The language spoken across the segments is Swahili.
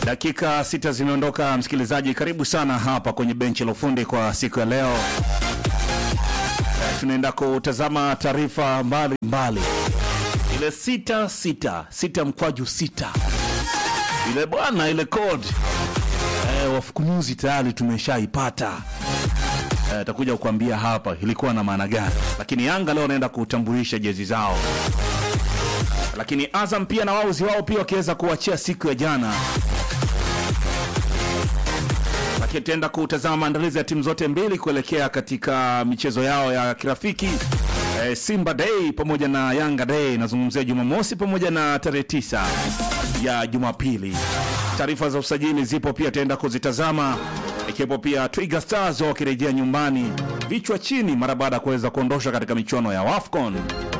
Dakika sita zimeondoka, msikilizaji, karibu sana hapa kwenye benchi la ufundi kwa siku ya leo. Eh, Tunaenda kutazama taarifa mbalimbali, ile sita sita sita mkwaju sita ile bwana, ile code eh, wafukunyuzi tayari tumeshaipata. Eh, takuja kukuambia hapa ilikuwa na maana gani, lakini Yanga leo wanaenda kutambulisha jezi zao, lakini Azam pia na wauzi wao pia wakiweza kuachia siku ya jana lakini tutaenda kutazama maandalizi ya timu zote mbili kuelekea katika michezo yao ya kirafiki e, Simba Day pamoja na Yanga Day. Nazungumzia Jumamosi pamoja na tarehe tisa ya Jumapili. Taarifa za usajili zipo pia, tutaenda kuzitazama ikiwepo pia Twiga Stars wakirejea nyumbani vichwa chini mara baada ya kuweza kuondoshwa katika michuano ya WAFCON.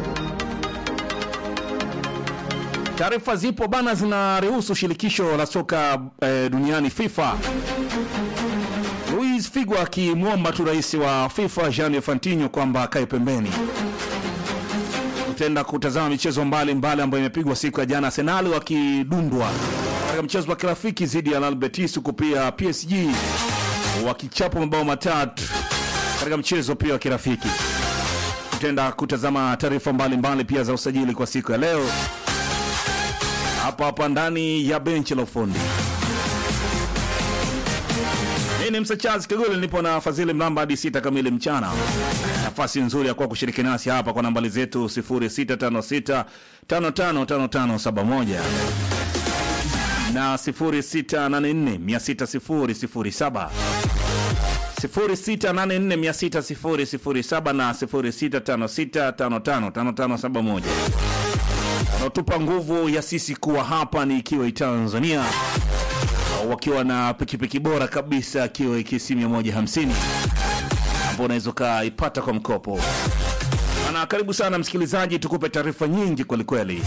Taarifa zipo bana, zinaruhusu shirikisho la soka eh, duniani FIFA Luis Figo akimwomba tu rais wa FIFA Gianni Infantino kwamba akae pembeni. Tutaenda kutazama michezo mbalimbali ambayo imepigwa siku ya jana, Arsenal wakidundwa katika mchezo wa kirafiki dhidi ya Real Betis, huku pia PSG wakichapa mabao matatu katika mchezo pia wa kirafiki. Tutaenda kutazama taarifa mbalimbali pia za usajili kwa siku ya leo hapa hapa ndani ya benchi la ufundi. Mimi ni Msa Charles Kigule, nipo na Fadhili Mlamba hadi sita kamili mchana. Nafasi nzuri ya kuwa kushiriki nasi hapa kwa nambari zetu 0656 555571 na 0684 60007 0684 na 0656555571 wanaotupa nguvu ya sisi kuwa hapa ni ikiwa Tanzania wakiwa na pikipiki bora kabisa akiwa KC 150 ambao unaweza ukaipata kwa mkopo. Ana karibu sana msikilizaji, tukupe taarifa nyingi kwelikweli.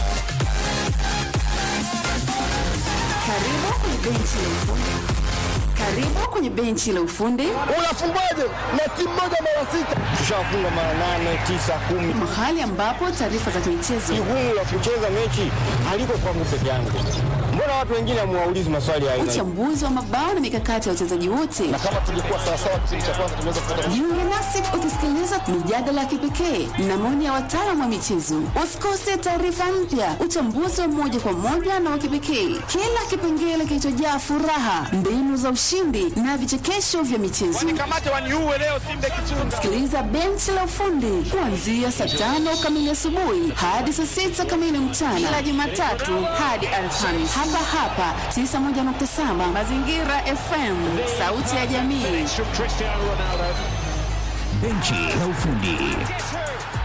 Karibu kwenye benchi la ufundi. Karibu kwenye benchi la ufundi, Unafungwaje na timu moja mara sita? Tushafunga mara nane, tisa, kumi. mahali ambapo taarifa za michezo, Jukumu la kucheza mechi haliko kwangu peke yangu. Mbona watu wengine hamuwaulizi maswali ya aina hii? uchambuzi wa mabao na mikakati ya wachezaji wote. Na kama tungekuwa sawasawa kipindi cha kwanza tunaweza kupata Jiunge nasi ukisikiliza mijadala ya kipekee na maoni ya wataalamu wa michezo. Usikose taarifa mpya, uchambuzi wa moja kwa moja na wa kipekee, kila kipengele kilichojaa furaha, mbinu za ushindi na vichekesho vya michezo. Kamate waniuwe leo Simba Kichunga. Sikiliza benchi la ufundi kuanzia saa tano kamili asubuhi hadi saa sita kamili mchana kila Jumatatu hadi Alhamisi hapa hapa 91.7 Mazingira FM, sauti ya jamii. Cristiano Ronaldo. Benchi la ufundi.